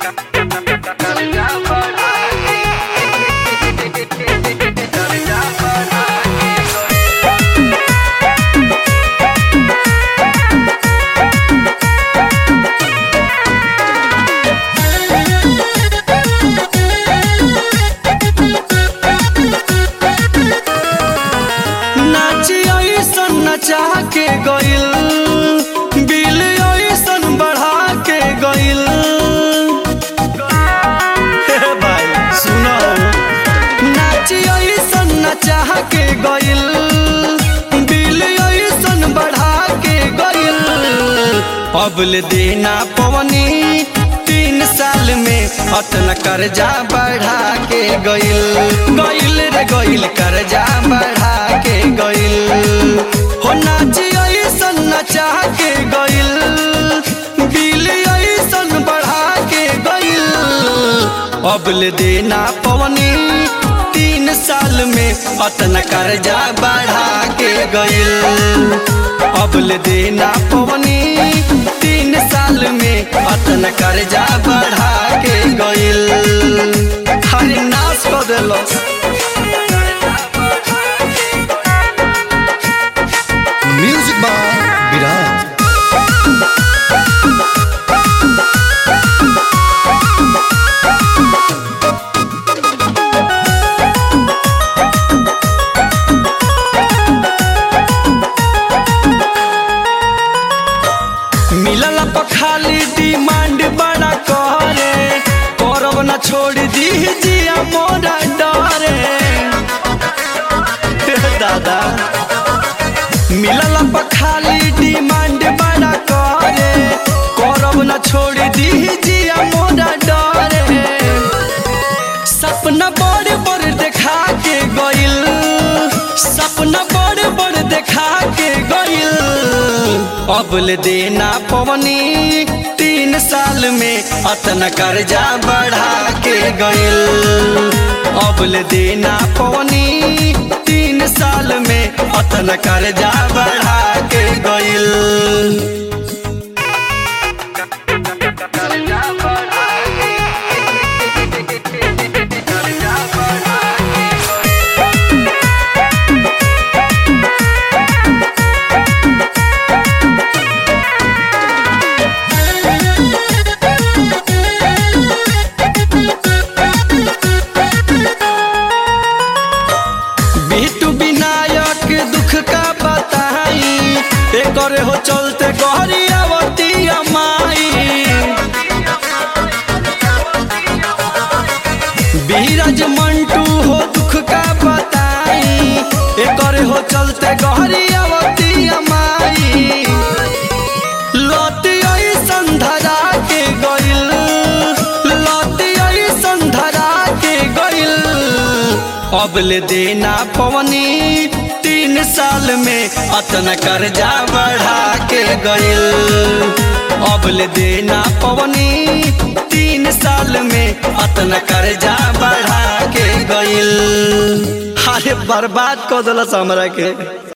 नाची ऐसन नचा के गइल बिल ऐसन बढ़ा के गइल हे भाई सुनो नाची ऐसन नचा के गइल बिल ऐसन बढ़ा के गइल अबल देना पवनी तीन साल में अतन कर्जा बढ़ा के गइल गइल रे गइल कर्जा बढ़ा के गइल हो नाची ऐसन नचा के गइल बिल ऐसन बढ़ा के गइल अबल देना पवनी तीन साल में अतन कर्जा बढ़ा के गइल अबल देना पवनी तीन साल में अतन कर्जा बढ़ा के गइल हरे नाश कर देलस म्यूजिक बाय विराज मिलल पर खाली डिमांड बड़ा करे करब न छोड़ दी जिया मोरा डरे हे दादा मिलल पर खाली डिमांड बड़ा करे करब न छोड़ दी जिया मोरा डरे सपना बड़ बड़ देखा के गइल सपना बड़ बड़ देखा के गइल अबल देना पवनी तीन साल में अतना कर्जा बढ़ा के गइल अबल देना पवनी तीन साल में अतना कर्जा बढ़ा के गइल बिटू विनायक दुख का बताई एकर हो चलते गहरी अवती माई बीरज मंटू हो दुख का बताई एकर हो चलते गहरी अवती माई लौटी ऐसन धरा के गइल लौटी ऐसन धरा के गइल अबल देना पवनी तीन साल में अतन कर्जा बढ़ा के गइल अबल देना पवनी तीन साल में अतन कर्जा बढ़ा के गइल अरे बर्बाद कर दिलस हमरा के